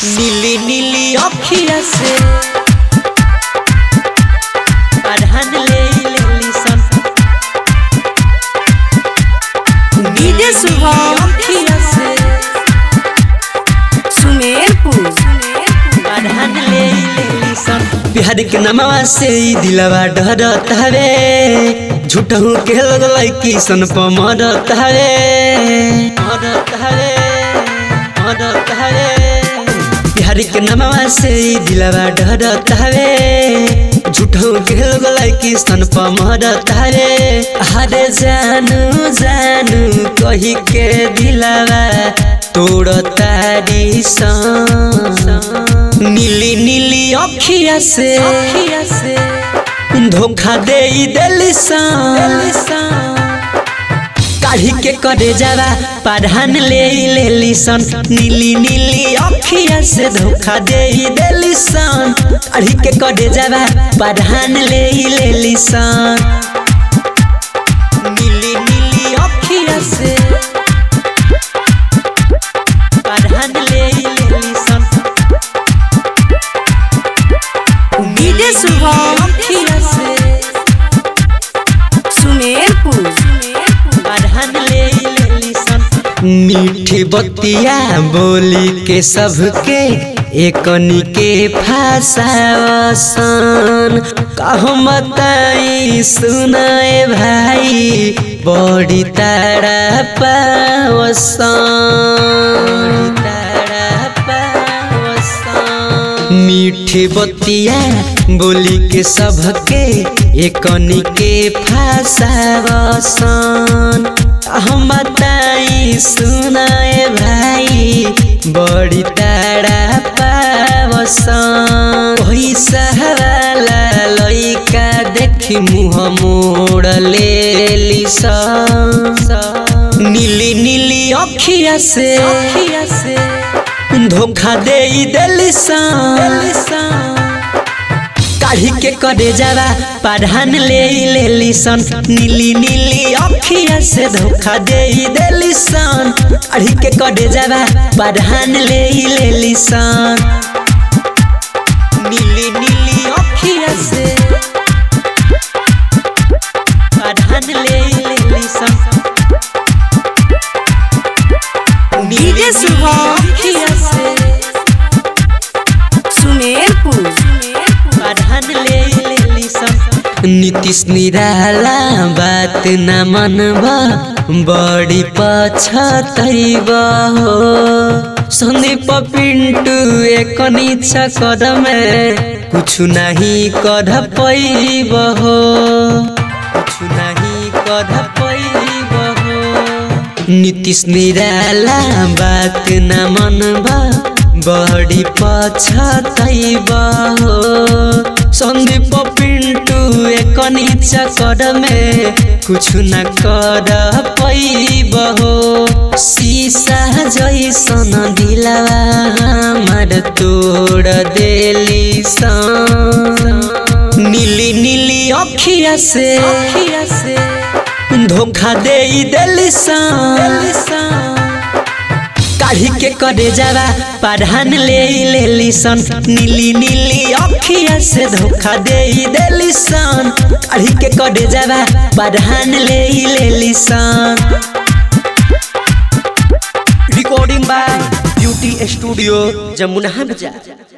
नीली नीली अखिया से पढ़न ले लेली सन डीजे शुभम अखिया से सुमेरपुर पढ़न ले लेली सन बिहार के नमवा से ई दिलवा डरत हवे झूठहू के लोग लड़की सन पर मरत हवे मरत हवे मरत हवे बिहार के नमवा से ई दिलवा डरत हवे झूठहू के लोग लड़की सन पर मरत हवे हरे जानू जानू कही के दिलवा तोड़ तारी सन नीली नीली अखिया से अखिया से धोखा दे दिली काढ़ी के करे जावा पढ़ान ले लेली सन नीली नीली अखिया से धोखा दे दिली सन काढ़ी के करे जावा पढ़ान ले लेली सन नीली नीली अखिया से पढ़ान ले लेली सन डीजे शुभम अखिया से सुमेरपुर पढ़न ले लेली सन मीठी बतिया बोली के सबके एकनी के फासावसन कहो बताई सुनाए भाई बड़ी तारा पावसन बड़ी तारा पावसन मीठी बतिया बोली के सबके एकनी के फासावसन हम बताई सुनाए भाई बड़ी तारा पावसन पैसा वाला लइका देखी मुँह मोड़ लेली सन नीली नीली अखिया से अखिया से धोखा दे दिली सन काढ़ी के करे जावा पढ़ान ले लेली सन नीली नीली अखिया से धोखा दे दिली सन काढ़ी के करे जावा पढ़ान ले लेली सन नीली नीली अखिया से पढ़ान ले लेली सन डीजे शुभम अखिया से सुमेरपुर पढ़न ले लेली सन नीतीश निराला बात न मनबा बड़ी पछतैब हो संदीप पिंटू एक नीचा कदम कुछ नहीं कर पैब हो कुछ नहीं कर पैब हो नीतीश निराला बात न मनबा बड़ी पछतैब हो संदीप पिंटू एक नीचा कर में कुछ न कर पैब हो शीशा जैसन दिलवा हमार तोड़ देली सन नीली नीली अखिया से अखिया से धोखा दे दिली सन काढ़ी के करे जावा पढ़ान ले लेली सन नीली नीली अखिया से धोखा दे दिली सन काढ़ी के करे जावा पढ़ान ले लेली सन recording by beauty studio Jamuna बाजार